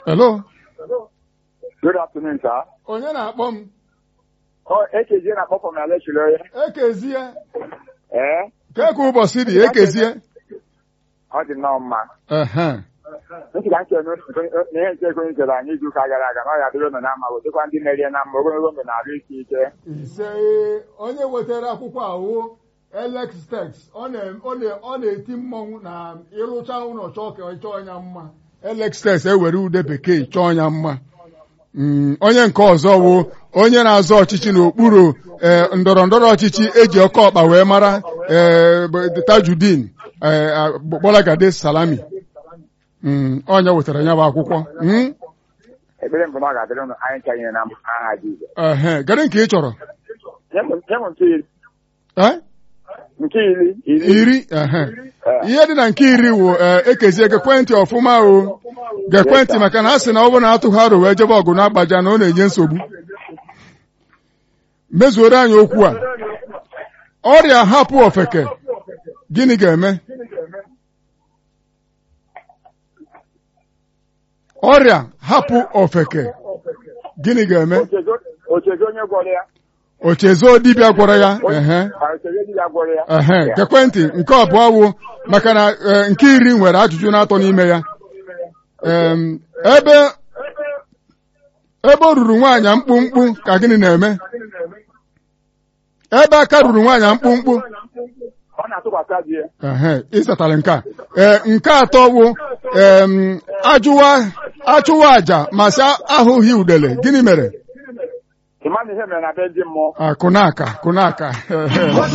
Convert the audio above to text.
Hello? Good afternoon, sir. Onye na-akpọ m? Oh, Ekezie na-akpọ from na Lechile onye. Ekezie. Ee, Ka ka ụbọchị dị ekezie? ọ dị nnọọ mma. Ehe. Ntị ka nke n'ihe nke ego chere anyị izu ụka gara aga na ọ ya dịrị ụnụ na mma wetekwa ndị merie na mma ogologo ndụ na-arụ isi ike. Ise onye wetara akwụkwọ ahụ Alex Tex ọ na- ọ na- ọ na-eti mmọnwụ na ịrụcha ụlọ chọọ ka ọ chọọ ya mma. Alex Tex ewere ude bekee chọọ ya mma. Mm, onye nke ọzọ wụ onye na-azọ ọchịchị n'okpuru eh, ndọrọ ndọrọ ọchịchị eji ọkọ ọkpa wee mara eh, bụ Tajudeen eh, ah, Gbolagade Salami Mm, onye wetara ya bụ akwụkwọ Mm, Ekpere mbụ na ọ ga-adịrị ụnụ anyị ncha nyere na aha Jizọs. ehe, kedu nke ị chọrọ Nye m nye m nke iri. Eh? Nke iri. iri ehe. Eh, ihe dị na nke iri wụ eh, ekezie gekwentị ọfụma o gekwentị maka na a sị na ọ bụrụ na atụghị aro wee jebe ọgụ na-agbaja na ọ na-enye nsogbu mezuoro anyị okwu a ọrịa hapụ ofeke gịnị ga-eme ọrịa hapụ ofeke gịnị ga-eme Ochezo Ochezo onye gwọrọ ya. ochezo dibịa gwọrọ ya ehe Ah, Ochezo di ya gwọrọ ya. ehe gekwentị nke abụọ wụ maka na eh, nke iri nwere ajụjụ na-atọ n'ime ya Em, ebe ebe o ruru nwaanyị mkpụmkpụ ka gịnị na-eme ebe aka ruru nwaanyị mkpụmkpụ Ọ na-atụkwasị di ya. ehe ịsatara nke a ee nke atọ wụ em, ajụwa achụwa aja ma sị ahụghị udele gịnị mere Ị ma na ihe mere na be ndị mmụọ. akụnaka kụnaka